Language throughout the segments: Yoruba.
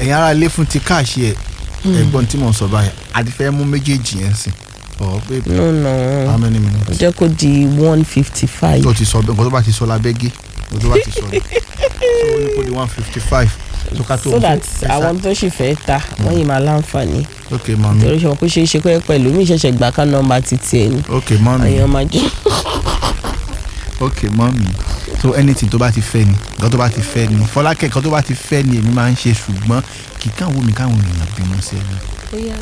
ẹ̀yin ara ilé fún ti káàṣì ẹ̀ ẹ̀gbọ́n tí mò ń sọ báyìí àti fẹ́ mú méjèèjì yẹn sìn ọ̀ pé no no how many minutes jẹ́ kó di one fifty five. tó ti sọ nǹkan tó bá ti sọ lábẹ́gẹ́ nǹkan tó bá ti sọ ni so ó ní kó di one fifty five tó ká tó so that àwọn tó sì fẹ́ ta wọ́n yìí máa láǹfààní ok mami torí ṣe wọn kó ṣeé ṣe pé pẹ̀lú mi ṣẹ̀ṣẹ̀ gbà ká nọ́mbà títí ẹ̀ ni ok mami èèyàn máa jẹ́ ok mami so anything tó bá ti fẹ́ ni nǹkan tó bá ti fẹ́ ni fọlákẹ́ nǹkan tó bá ti fẹ́ ni èmi máa ń ṣe ṣùgbọ́n kì í kàn wò mí káwọn èèyàn bínú sí ẹni. bóyá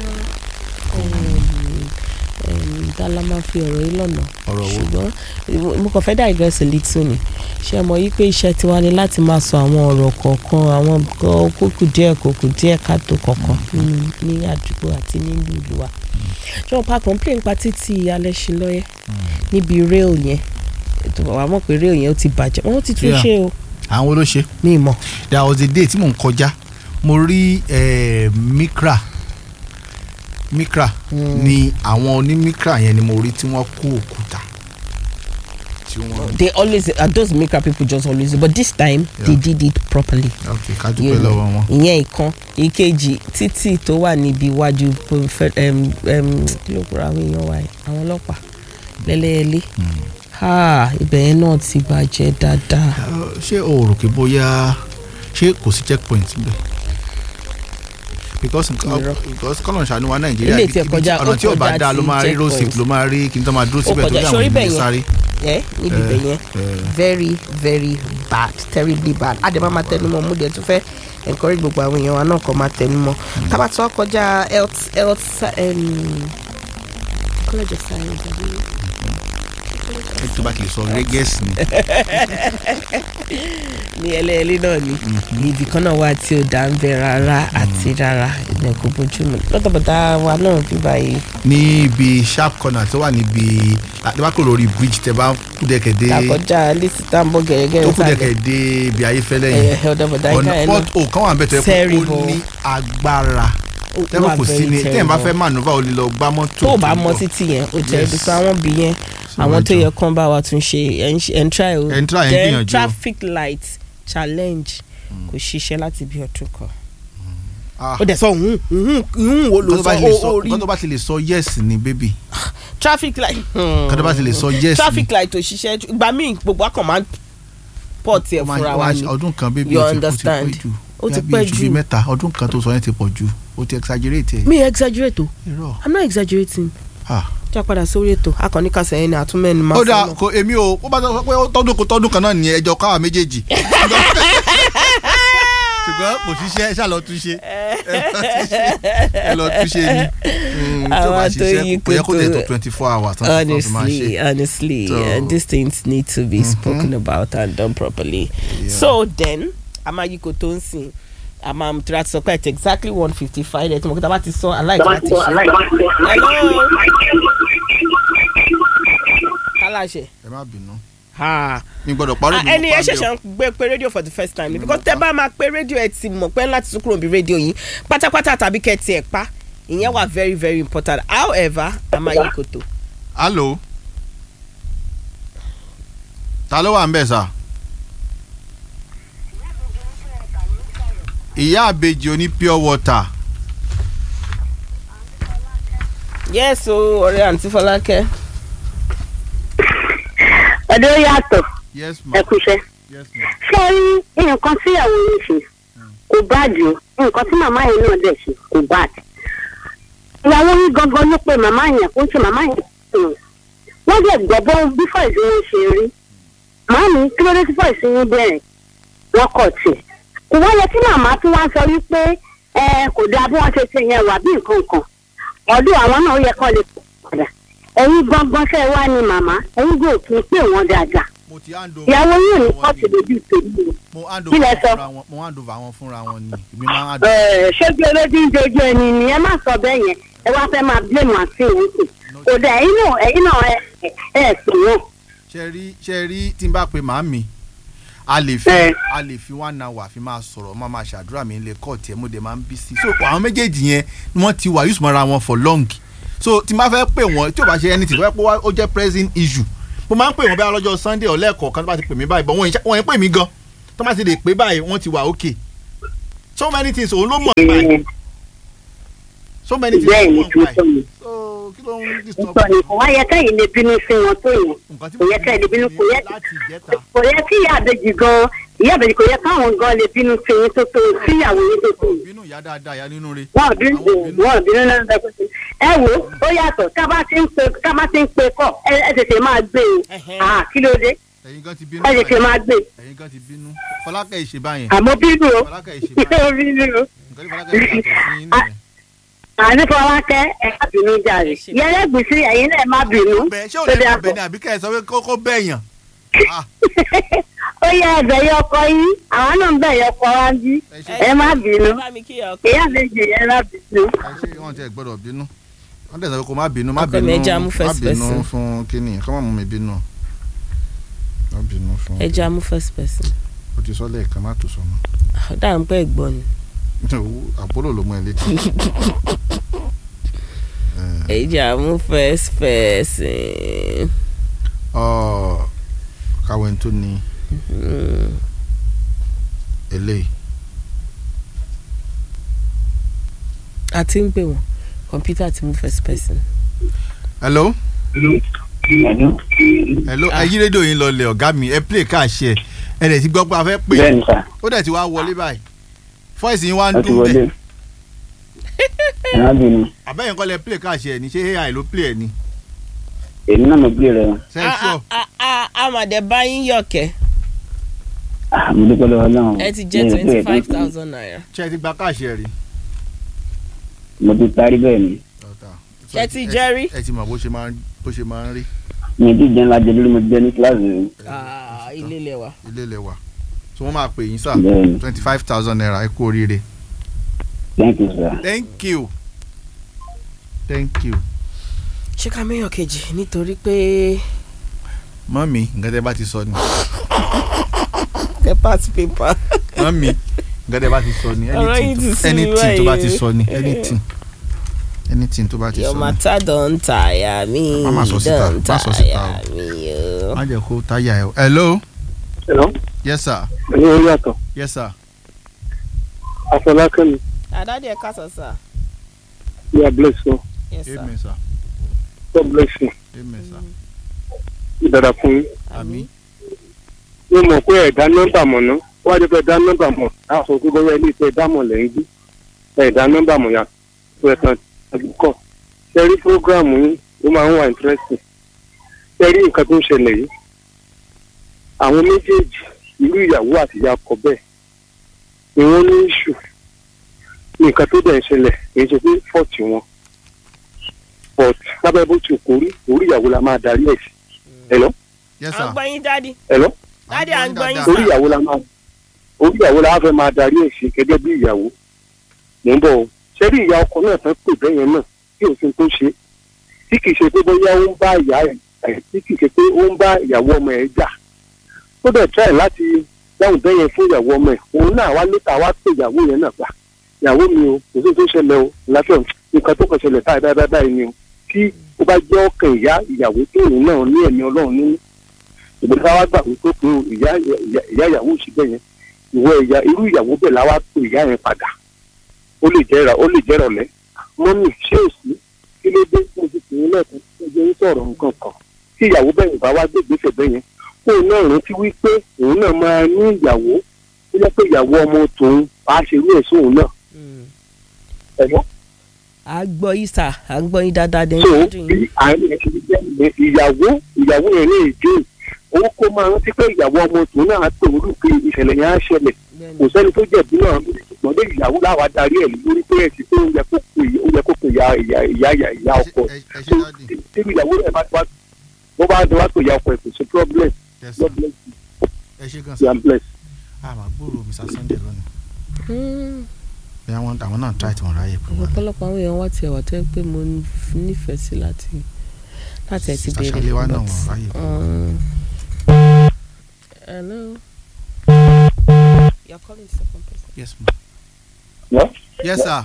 dala máa fi ọ̀rọ̀ yìí lọ́nà ọ̀rọ̀ wo ṣùgbọ́n mo kàn fẹ́ digress a little ni ṣe mọ̀ yí pé iṣẹ́ tiwa ni láti máa sọ àwọn ọ̀rọ̀ kọ̀ọ̀kan àwọn nǹkan kókù díẹ̀ kókù díẹ̀ káàtó kọ̀ọ̀kan nínú ní àdúgbò àti nílùú ìlú wa ṣé wọn pa complain pa títí alẹ́sìn lọ́yẹ́ níbi rail yẹn ètò àwọn mọ̀ pé rail yẹn ó ti bàjẹ́ wọ́n ti tún Yeah. ṣe o àwọn wo ló ṣe mi mọ̀ there was a day tí mò ń kọjá mo rí eh, mikra mikra ni àwọn onímikra yẹn ni mo rí tí wọ́n kó òkúta tí wọ́n. they always uh, those maker people just always do but this time they Yeah. did it properly. ok ká dúpẹ́ lọ́wọ́ wọn. ìyẹn ìkan ìkejì títì tó wà níbi iwájú fẹ- em, em, kí ló kúrò àwọn èèyàn wa yìí àwọn ọlọ́pàá lẹ́lẹ́ẹ̀lẹ́ ha ibẹ̀ yẹn náà ti bàjẹ́ dáadáa Uh, ṣé o rò pé bóyá ṣé kò sí checkpoint níbẹ̀ because nǹkan Irọ́. because kọ́nà ṣàánú wa nàìjíríà Ilé ibi- tí ẹ ibi kọjá- tí- ọ̀nà ó tí ò bá kọjá dáa ló ti máa rí road checkpoint. safety ló máa rí kí n tó máa dúró Ó síbẹ̀ tó kọjá, ní àwọn sórí ènìyàn bẹ́ẹ̀ sáré. ẹ níbi ibẹ̀ yẹn very very bad terribly bad àdèmá máa tẹnumọ́ mú dẹ̀ tún fẹ́ encourage gbogbo àwọn èèyàn wa náà kọ́ máa tẹnumọ́ tábà tí wọ́n kọjá health health sci- em, college of science àbí tó bá kì í sọ régẹ́sì ni. ní ẹlẹ́ẹ̀lẹ́ náà ni ibì kan náà wà tí ò dá ń bẹ rárá àti rárá ilẹ̀ kò bójú mu lọ́tọ̀bọ̀tà wa náà bí báyìí ní ibi sharp corner tó wà níbi àdébákò lórí bridge tẹ bá kú dẹ̀kẹ̀ dé àkọjá lẹ́sì tá à ń bọ̀ gẹ̀rẹ́gẹ̀rẹ́ tó kú sálẹ̀ dẹ̀kẹ̀ dé ibi ayéfẹ́lẹ́ ẹ̀yẹ yẹn ọ̀dọ̀bọ̀dà ìka ọ̀nà ẹ̀ port náà o kan wà ń bẹ̀ tó yẹ pé ó Terrible. ní agbára ó tẹ́wọ́ wà kò sí very ni tẹ́yìn bá terrible. fẹ́ maneuver o lè lọ gbá mọ́tò tó o bá ń mọ bọ̀. títì yẹn o tẹ̀ Yes. ẹ́ sọ àwọn bí yẹn So, àwọn tó ẹjọ́. yẹ kán bá wa tún ṣe ẹ̀ ń ṣe- ẹ̀ ń try o Ẹ̀ ń try, ẹ̀ ń Then gbìyànjú o. traffic light challenge kò ṣiṣẹ́ láti bí ọdún kan Ah. ó dẹ̀ sọ hùn hùn hùn wo ló nǹkan tó bá sọ ti lè ó sọ ó rí nǹkan tó bá ti lè sọ yes ni baby traffic light. nǹkan tó bá ti lè sọ yes ni traffic light ò ṣiṣẹ́ ju- ìgbà míì gbogbo akàn máa ń pọ̀ tiẹ̀ Ó máa- fúnra ó wa máa ni ṣe ọdún kan baby You ó ti- ó ti pẹ́ understand. jù Ó ti Bí pẹ́ oṣù bíi jù. mẹ́ta ọdún kan tó sọ yẹn ti pọ̀ jù ó ti exaggerate ẹ̀ mi exaggerate o irọ́ i'm not exaggerating ah. já padà sórí ètò akọni kásẹ̀ ẹni àtúmẹ̀ni máa ó dáa sọ kò èmi ò ó bá sọ pé ó tọ́dún kò tọ́dún kan náà ní ẹjọ́ káwa méjèèjì ṣùgbọ́n kò ṣiṣẹ́ ẹ ṣáà lọ tún ṣe ẹ lọ tún ṣe ni Mm, tó bá Àwọn tó ṣiṣẹ́ yí kò yẹ kó tẹ̀ tó kòtò- twenty four hours tán tó fi máa honestly ṣe. honestly So- uh, these things need to be spoken about and done properly Yeah. so then amayiko tó ń sìn àmà tí a ti sọ pé it's exactly one fifty five ẹ̀ tí mo kí ta bá ti sọ aláìsí láti ṣe hello kálàṣẹ ẹ má bínú ha mi gbọ́dọ̀ parí Ah, ẹni ẹ ṣẹ̀ṣẹ̀ ń gbé pé rédíò for the first time ni because tẹ bá máa pé rédíò ẹ ti mọ̀ pé láti tún kúrò bí rédíò yìí pátápátá tàbí kẹtì ẹ̀ pa ìyẹn wà very very important however amayikoto hello ta ló wà ń bẹ̀ sà ìyá àbèjì oní pure water yes o ọ̀rẹ́ àǹtí fọlákẹ́ ọdún yàtọ̀ yes ma ẹ kúṣẹ́. yes ma ṣé ẹ rí nǹkan tí ìyàwó yìí ṣe kò báàdì o nǹkan tí màmá yẹn náà dẹ̀ ṣe kò báàdì. ìyàwó yìí gangan ló pe màmá yẹn kó ń ṣe màmá yẹn hmm. wọ́n dẹ̀ gbọ́ bó bí fọ́ìsì wọn ṣe rí. màámi kí ló dé tí fọ́ìsì yín bẹ̀rẹ̀ wọ́n kọ̀ tì. kò wá yẹ kí màmá tún wá sọ wípé ẹ kò dáa bí wọ́n ṣe ṣe yẹn wà bí nǹkan kan. ọdún àwọn náà ó yẹ kán lè padà. ẹ̀yin gangan fẹ́ wá ní màmá ẹ̀yin gbọ́ òkè pé wọ́n dáadáa. mo ti hand over ìyàwó yìí ò ní wọn kọ́ọ̀tù ni. lójú tèmi o. mo hand Kí lẹ over sọ? fúnra wọn mo hand over wọn fúnra wọn ni èmi máa hand Ẹ, ṣé bí olójú ń dojú ẹni ni ẹ má sọ bẹ́ẹ̀ yẹn ẹ wá fẹ́ máa blame àti ìwé kù kò dẹ̀ ẹ̀yin náà ẹ̀yin náà ẹ ẹ ẹ pè wọ́n. ṣe rí ṣe rí tí n bá pe màámi a lè fi Ẹ. a lè fi one hour fi máa sọ̀rọ̀ máa máa ṣàdúrà mi lè kọ́ tiẹ̀ mo dẹ̀ máa ń bí sí. so àwọn méjèèjì yẹn ni wọ́n ti wà yusuf mọ́ra wọn for long so tí n bá fẹ́ pè wọ́n tí ò bá ṣe anything tó fẹ́ pé wá- ó jẹ́ pressing issue mo máa ń pè wọ́n bí alọ́jọ́ sunday ọ̀lẹ́ẹ̀kọ̀ kan tó bá ti pè mí báyìí but wọ́n yẹn pè mí gan tó bá ti lè pè báyìí wọ́n ti wà okay so many things òun ló mọ̀ nípa ẹ̀ so many things bẹ́ẹ̀ òun ni mọ̀ kí nípa n sọ ẹ̀ ni so kí ló ń disturb nítorí ni kò wá yẹ kẹ́yìn lè bínú sí wọn tó yẹn nǹkan tí kò yẹ kẹ́yìn lè bínú kò yẹ láti ìjẹta kò yẹ kí ìyá àbèjì gan ìyá àbèjì kò yẹ káwọn gan lè bínú sí yín tó tó sí ìyàwó yín tó tó bínú ìyá dáadáa ìyá nínú rẹ̀ wọn ò bínú wọn ò bínú náà bẹ pé ẹ wo ó yàtọ̀ tá a bá ti ń pe tá a bá ti ń pe kọ ẹ ẹ tètè máa gbé Ẹhẹ́. e ah kí ló dé ẹ̀yin gan ti bínú ẹ tètè máa gbé e ẹ̀yin gan ti bínú fọlákẹ́ ìṣe báyẹn àmọ́ bínú o fọlákẹ́ ìṣe báyẹn ó bínú o nǹkan tí fọlákẹ́ ìṣe yàtọ̀ sí yín nìyẹn. àní fọlákẹ́ ẹ má bínú jàre yẹlẹgbèsì ẹ̀yin náà má bínú bẹ́ẹ̀ ṣé ò tó lè dé kó àpò bẹ́ẹ̀ ni àbí kẹ́ ẹ sọ pé kókó bẹ́ẹ̀yàn Ah, ó yẹ ẹbẹ yọ ọkọ yín àwọn náà ń bẹ yọ ọkọ wa ń bí ẹ ṣe ẹ má bínú ẹ bá mi kí ọkọ ìyá méje ẹ má bínú. ẹ ṣe wọn tẹ gbọ́dọ̀ bínú wọn tẹ sọ pé kó má bínú má Ọkọ mi, bínú ẹ jẹ́ amú má first bínú person. fún kínní kọ́ má mú mi bínú má bínú fún ẹ jẹ́ amú first person o ti sọ lẹ́ẹ̀kan má tó sọ mọ́ dáa ń pẹ́ ẹ̀gbọ́n ni àpólò ló mú ẹ létí. ẹ jẹ́ amú first person. Ọ, káwé tó ní Mm. eléyìí a ti ń pè wọ́n kọ̀mpútà ti mú first person. hello hello ẹ yí rédíò yín lọlẹ̀ ọ̀gá mi ẹ play káàṣì ẹ ẹ dẹ̀ ti gbọ́ pé a fẹ́ pè bẹ́ẹ̀ni sà ó dẹ̀ ti wá wọlé báyìí fọ́ìsì yín wá ń wọ́n ti dún wọlé bẹ́ẹ̀ ẹ̀rọ bínú àbẹ́yẹn kọ́ lẹ play káàṣì ẹ ní ṣé ai ló play ẹ ní èmi náà mo gbé rẹ sẹ́ńsọ̀ a a a mà dé bá yín yọ̀kẹ́ mo dúpẹ́ lọ́wọ́ náà ẹ ti jẹ́ twenty five thousand naira. ṣé ẹ ti gba káàṣì ẹ rí. mo ti parí bẹ́ẹ̀ ni Ṣé ti jẹ́ rí? ẹ ti mọ̀ bó ṣe máa ń bó ṣe máa ń rí mi ti jẹun lajẹ lórí mo jẹ ní kíláàsì rẹ Ah, ilé ilẹ̀ wa. ilé ilẹ̀ wa so wọ́n máa pè yín sà bẹ́ẹ̀ni twenty five thousand naira ẹ kú oríire thank you sir. thank you thank you. ṣé ká mẹ́yàn kejì nítorí pé mọ́mí nǹkan tẹ́ bá ti sọ ni ẹ pass paper. mọ́mí nǹkan tẹ́ bá ti sọ ni Ọ̀rọ̀ yìí ti sú mi anything tó bá ti báyìí. sọ ni anything anything tó bá ti your sọ ni matter don tire me Má má sọ síta, don má sọ síta o. tire me o. má jẹ́ kó táyà ẹ o hello Hello, yes sir ẹ̀yin orí àtọ̀, yes sir Afọlákẹ́mi, àdáde ẹ̀ kásán sá. you are blessed o, yes sir. amen sir God bless you, amen sir ìdára fún yín. àmín Mo mọ̀ pé ẹ̀dá nọ́mbà mọ̀ ná, wọ́n á jẹ́ pé ẹ̀dá nọ́mbà mọ̀, á sọ pé bóyá ilé ìfẹ́ dámọ̀ lẹ́yìn bí, ẹ̀dá nọ́mbà mọ̀ yà tó ẹ̀ kan àdúkọ̀. Ṣé rí prógráàmù yín, ó máa ń wà interesting. Ṣé rí nǹkan tó ń ṣẹlẹ̀ yìí? Àwọn méjèèjì, irú ìyàwó àti ìyá ọkọ bẹ́ẹ̀, ni wọ́n ní ìṣù. Nǹkan tó dẹ̀ ń ṣẹlẹ̀ kì í ṣe pé fọ́ọ̀tì wọn. But lábẹ́ bó ti kò rí, orí ìyàwó la máa darí ẹ̀ sí. Hello? yes à sir ń gbọ́ yín dádì. Hello? Daddy, à ń gbọ́ yín dáadáa. sir. orí ìyàwó la máa orí ìyàwó la fẹ́ máa darí ẹ̀ sí gẹ́gẹ́ bí ìyàwó mò ń bọ̀ o ṣẹ́rí ìyá ọkọ náà tán pè bẹ́yẹn náà tí òfin tó ṣe tí kì í ṣe pé bóyá ó ń bá ìyá ẹ̀ tí kì í ṣe pé ó ń bá ìyàwó ọmọ ẹ̀ jà ó dẹ̀ try láti dáhùn bẹ́yẹn fún ìyàwó ọmọ ẹ̀ òun náà wá létà wá pè ìyàwó yẹn náà gbà ìyàwó mi o kò sí tó ṣẹlẹ̀ o láfẹ́ nǹkan tó kàn ṣẹlẹ̀ báyìí báyìí báyìí ni o tí ó bá jẹ́ ọkàn ìyá ìyàwó tó òun náà ní ẹ̀mí ọlọ́run nínú ìgbésẹ̀ wa gbà wípé pé o, ìyá ìyá- ìyá ìyàwó òsì bẹ́ẹ̀ yẹn ìwọ ìyá irú ìyàwó bẹ́ẹ̀ la wá pé ìyá yẹn padà ó lè jẹ́ ra ó lè jẹ́ rọ̀lẹ́ mọ́mì ṣé ò sí kí ló dé mo ti tì í lẹ́ẹ̀kan tó jẹ́ ń sọ̀rọ̀ nǹkan kan tí ìyàwó bẹ́ẹ̀ bá wá gbé ìgbésẹ̀ bẹ́ẹ̀ yẹn kó o náà rántí wípé òun náà máa ní ìyàwó tó jẹ́ pé ìyàwó ọmọ tòun á ṣe irú ẹ̀ sóun náà Mm. ẹ̀gbọ́n à ń gbọ́ yín sà à ń gbọ́ yín dáadáa dẹ̀ ń so gbádùn bí yín. àárín ẹ̀ ṣe jẹ́ ìyẹn, ìyàwó ìyàwó yẹn ní èdè owó kó máa rántí pé ìyàwó ọmọ tòun náà á pè wọ́n lù pé ìṣẹ̀lẹ̀ yẹn á ṣẹlẹ̀ Bẹ́ẹ̀ni. kò sẹ́ni tó jẹ̀bi náà ṣùgbọ́n lé ìyàwó láwa darí ẹ̀ lórí pé ẹ̀sìn tó yẹ kó pe ó yẹ kó pe ìyá ìyá ìyá ìyá ìyá ọkọ ẹ ẹ ṣe dáàdì tí ìyàwó rẹ̀ bá wá bó bá wá pé ìyá ọkọ ẹ̀ kò sí problem yes sir God bless you ẹ ṣe gan you sir are blessed. àmà gbòòrò mr sunday lónìí Mm. bí àwọn àwọn náà try tí wọ́n ráyè pé wọ́n ọ̀pọ̀lọpọ̀ àwọn èèyàn wá tiẹ̀ wá tó yẹ pé mo nífẹ̀ẹ́ sí láti láti ẹ̀ ti Sister béèrè. Shalewa náà but, wọ́n ráyè. um, hello. You're calling the second person. yes ma Yọ yes sir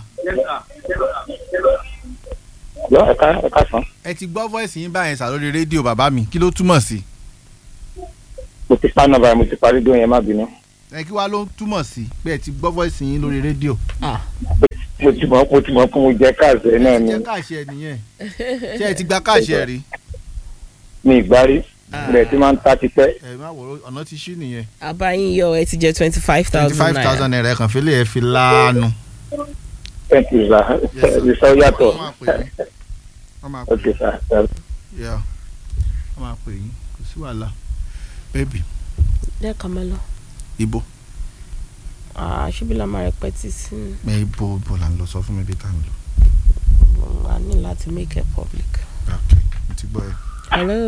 yọ ẹ̀ka ẹ̀ka sàn. ẹ ti gbọ́ voice yín báyẹn sà lórí rédíò bàbá mi kí ló túmọ̀ sí Mo ti pa nọ́mbà mo ti parí dóyún ẹ má bínú. ẹ kí wàá ló ń túmọ̀ sí pé ẹ ti gbọ́ voice yín lórí rédíò. ah mo ti mọ̀ mo ti mọ̀ pé mo jẹ káàsì náà ni jẹ́ káàṣì ẹ nìyẹn ṣé ẹ ti gba káàṣì ẹ rí. mi ìgbárí ilẹ̀ tí máa ń ta ti pẹ́. ẹ má wò ó ọ̀nà ti ṣí nìyẹn. abayin yọ ẹ ti jẹ twenty five twenty thousand five naira thousand naira ẹ kàn fi lè ẹ fi láàánú. thank you sir Yes, sir. ìsọ yàtọ̀ wọ́n máa pè yín wọ́n máa pè ok sir yeah. wọ́n máa pè yín kò sí wàhálà. bébì lẹ́ẹ̀kan máa lọ ibo ah ṣíbí la máa rẹpẹtì sí ẹ ibo ibo là ń lọ sọ fún mi bí tá à ń lọ. wa ní láti make it public. ok mo ti gbọ́ ẹ. hello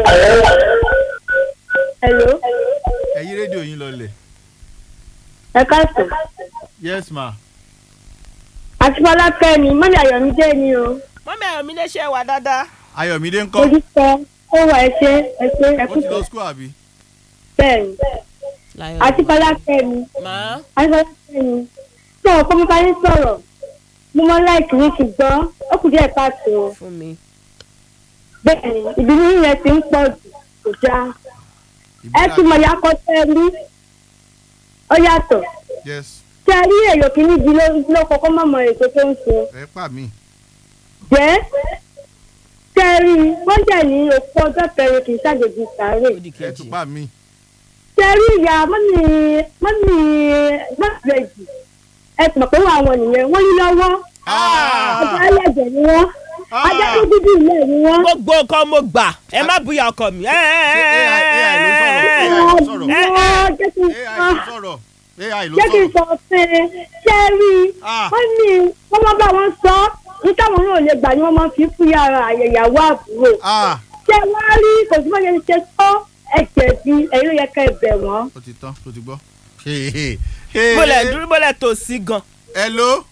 hello ẹ yí rédíò yín lọlẹ̀. ẹ káàsán yes ma. àti fọlákẹ́ ni mọ́ni àyọ̀mídé ni o mọ́mí ayọ̀ mi lè ṣe wà dáadáa. ayọ̀mídé ń mo kọ́ ti sọ ó wà ẹ ṣe ẹ ṣe ẹ ó kú ti sọ lọ school àbí. bẹ́ẹ̀ ni láyọ̀ àti fọlákẹ́ ni máa àti fọlákẹ́ ni tí àwọn kọ́mọ́ká yín sọ̀rọ̀ mo mọ láìkì ní ṣùgbọ́n ó kù díẹ̀ káàtó fún mi. bẹ́ẹ̀ ni ìbínú yẹn ti ń pọ̀ jù kò dáa ẹ ti mọ̀ yakọ tẹ́ ẹ rí ó yàtọ̀ yes tẹ́ ẹ rí èyò kìíní di ló kọ́kọ́ má mọ èso tó ń sọ ẹ pa mí. jẹ́ tẹ́ ẹ rí wọ́n jẹ́ ní òkú ọjọ́ kẹrin kì í ṣàjèjì sáré ó di ẹ kejì. tún pa mí. tẹ́ ẹ rí ìyá mọ́nì mọ́nì gbàgbẹ́jì ẹ ti mọ̀ pé wọ́n àwọn nìyẹn wọ́n yí lọ́wọ́ ọjọ́ ẹlẹ́jẹ̀ ni wọ́n ajá tó dúdú ilé ni wọ́n. gbogbo nǹkan mo gbà ẹ má bùyà ọkọ mi. AI AI ló sọ̀rọ̀ AI ló sọ̀rọ̀ Ọ̀gbọ́n jẹ́ kí n AI ló sọ sọ̀rọ̀ AI ló jẹ́ kí n sọ̀rọ̀. sọ pé ṣé ẹ rí i Ah. wọ́n ní wọ́n máa bá wọn sọ ní táwọn náà lè gbà ni wọ́n máa fi fún yàrá àyẹ̀yàwó àbúrò ah ṣé wọ́n á rí kò sí bọ́yẹn ṣe sọ ẹ̀jẹ̀ bí ẹ̀yin ló yẹ ká ẹ bẹ̀ wọ́n. ó ti tán ó ti gbọ́. bólẹ̀ dúró bólẹ̀ tó sí gan. hello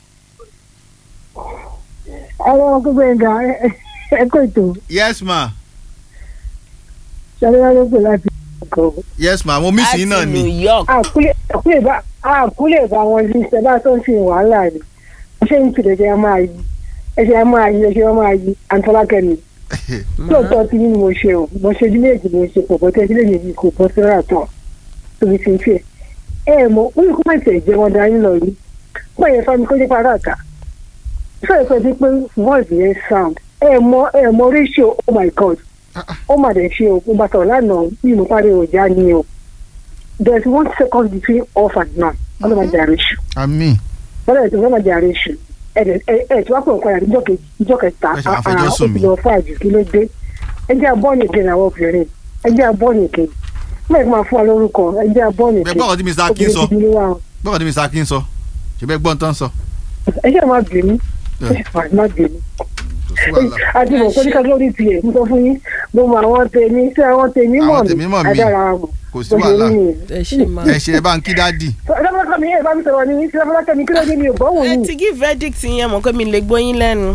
àwọn gbogbo ẹ̀gá ẹ kò tó yes ma ṣàlẹ́wà ló pè láti ọkọ̀ yes ma mo miss yín náà láti ni. new york. àkúlẹ̀ bá wọn sí ṣẹ̀bá tó ń fi wàhálà ni ṣé ń tìlẹ̀ ṣe máa yí ẹṣẹ̀ a máa yí ẹṣẹ̀ máa yí àǹtọ́lákẹ́mi lóòótọ́ tí ni mo ṣe o mo ṣe ojú méjì mo ṣe pọ̀ bọ́tẹ́ sílẹ̀ yìí kò bọ́ síra tán tóbi ti ń fẹ́ ẹ ẹ mọ ó ní kó má tẹ̀ jẹ́ wọn darí lọ yìí pọ̀ yẹn fámi kó nípa ara ta sọ̀rọ̀ pé pé voice yẹn sound ẹ mọ ẹ mọ ratio oh my god ó mà dẹ̀ ṣe o mo bá sọ̀rọ̀ lánàá bí mo parí ọjà ni o there is one second between off and now ọlọ́mọdé àrẹ́sù àmì bọ́lá ètò ọlọ́mọdé àrẹ́sù ẹ̀ ẹ̀ tí wọ́n pè ń kọ́ra níjọ́ kejì níjọ́ kẹta Ẹ ṣe àfẹjọ́ ó sùn ti mí. lọ fún àjù kí ló dé ẹ jẹ́ abọ́ọ̀nì kejì àwọn obìnrin ẹ jẹ́ abọ́ọ̀nì kejì mẹ́rin máa fún wa lórúkọ ẹ jẹ́ abọ́ọ̀nì bẹ́ẹ̀ kejì gbọ́dọ̀ tí mr akin sọ obìnrin gidi ni wá o. gbọ́dọ̀ tí mr akin sọ ṣe bẹ́ẹ̀ gbọ́n tán sọ. ẹ jẹ́ máa bínú Ẹ. ẹ jẹ́ máa bínú kò sí wàhálà. àti mọ̀ pé nípa lórí tiẹ̀ mo sọ fún yín mo mọ àwọn tèmi sí àwọn tèmi mọ̀ Àwọn tèmi mọ̀ mí. adára mọ̀ kò sí wàhálà ẹ ṣe máa. ẹ ṣe ẹ bá ń kí dáàdì. ọlọ́mọkàn mi yẹn bá mi sọ̀rọ̀ ní sílẹ̀fọ́lákẹ́ mi kí ló dé mi ò gbọ́ wò ẹ yín. ti give verdict yẹn mọ̀ pé mi lè gbóyin lẹ́nu.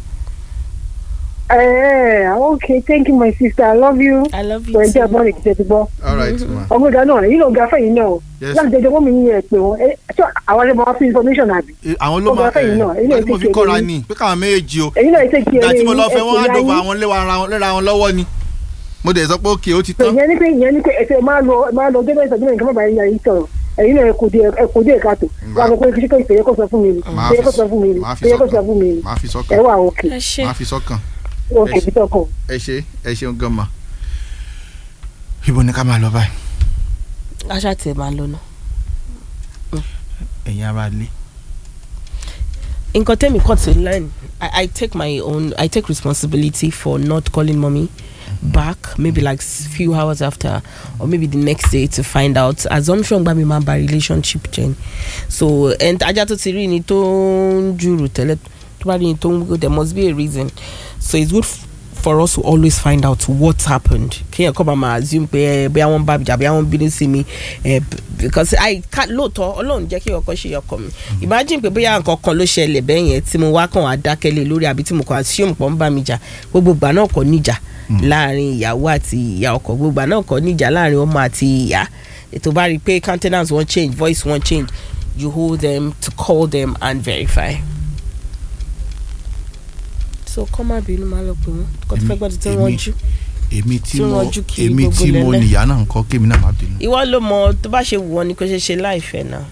ẹ ẹ okay thank you my sister i love you. i love you ẹ jẹ́ too. abọ́ọ̀nì kìí ṣe ti gbọ́. all right ma ọmọ ìgbà náà yìí ló ga fẹ́yìn náà o Yes. láti jẹjọ mọ́mí yín ẹ pé wọn ẹ ṣọ àwọn ẹlẹ́mọ̀ wá fún information àbí. Eh, àwọn ló Ó máa gba fẹ́yìn náà, ilé ẹ tí mo fi ìṣèké kọ́ra yín. ni pé káwọn méjèèjì o èyí náà ṣe kí ìgbà tí mo lọ ẹ fẹ́ wọ́n á ẹ̀sìn dọ̀bọ̀ ayé. àwọn léra wọn lọ́wọ́ ni mo dẹ̀ sọ pé òkè ó ti tán. ìyẹn ni pé ìyẹn ni pé ẹsẹ̀ máa lọ máa lọ débẹ̀ ìtọ́jú nǹkan bàbá yẹn yìí sọ̀rọ̀ ẹ̀yin náà ẹ̀kú díẹ̀ ẹ̀kú díẹ̀ káàtó wà lọ pé kí ṣe ìfẹ̀yẹ́ kó sọ fún mi ni Màá ìfẹ̀yẹ́ kó fi- sọ fún mi ni màá fi ìfẹ̀yẹ́ kó sọ sọ́kàn. fún mi ni màá fi ẹ sọ́kàn wà òkè ẹ ṣe. màá fi sọ́kàn òkè bí tọkàn. ẹ ṣe ẹ ṣeun gan ma. ibo ni ká máa lọ báyìí aṣá tiẹ̀ máa lọ náà. ẹ̀yin ara lé. nǹkan tẹ́mi kàn ti learn I, I take my own I take responsibility for not calling mommy back maybe like s- few hours after or maybe the next day to find out assumption gba mi máa ba relationship jẹ́ ni so and ajá tó ti rí ni tó ń jùrù tẹ́lẹ̀ tó bá rí ni tó ń go there must be a reason so it's good f- for us to always find out what happened kéèyàn kọ́ bá máa assume pé ẹ bóyá wọ́n bá mi jà bóyá wọ́n bínú sí mi ẹ b- because I can't lóòótọ́ ọlọ́run jẹ́ kí ọkọ ṣe ọkọ mi imagine pé bóyá nǹkan kan ló ṣẹlẹ̀ bẹ́ẹ̀ yẹn tí mo wá kàn wá dákẹ́lẹ̀ lórí àbí tí mo kàn assume pọ̀ ń bá mi jà gbogbo ìgbà náà kọ́ níjà láàrin ìyàwó àti ìyá ọkọ gbogbo ìgbà náà kọ́ níjà láàrin ọmọ àti ìyá ètò bá rí i pé countenance won't change voice won't change you hold them to call them and verify. so kọ́ má bínú máa lọ pé wọ́n kọ́ tó fẹ́ gbọ́dọ̀ tí wọ́n Èmi- jú. èmi tí tí mo wọ́n jú kiri èmi gbogbo tí mo lẹ́lẹ́. nìyá náà ń kọ́ kémi náà má bínú. ìwọ ló mọ tó bá ṣe wù ọ́ ni kò ṣe ṣe láìfẹ́ náà.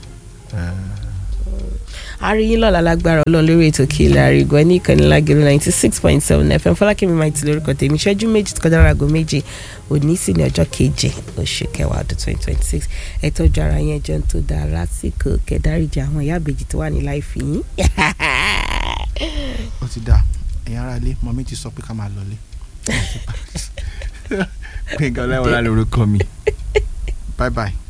àríyìn lọ́la lágbára ọlọ́run lórí ètò kí ilẹ̀ àrígọ́ ní ìkànnì lágẹ̀rẹ́ ninety six point seven fm fọlákẹ́mi máa ti lórúkọ tèmi ṣẹ́jú méjì kọjá láago méje òní sì ní ọjọ́ keje oṣù kẹwàá ọdún twenty twenty six ẹ tọ́jú ara yẹn jẹun tó dáa lásìkò kẹdáríjì àwọn ìyá àbèjì tó wà ní láìfi yín. ó ti dà ẹ̀yin ará ilé mọ̀mí ti sọ pé ká máa lọlé. gbẹ̀ngàn ọlẹ́wọ̀n lórúkọ mi bye bye.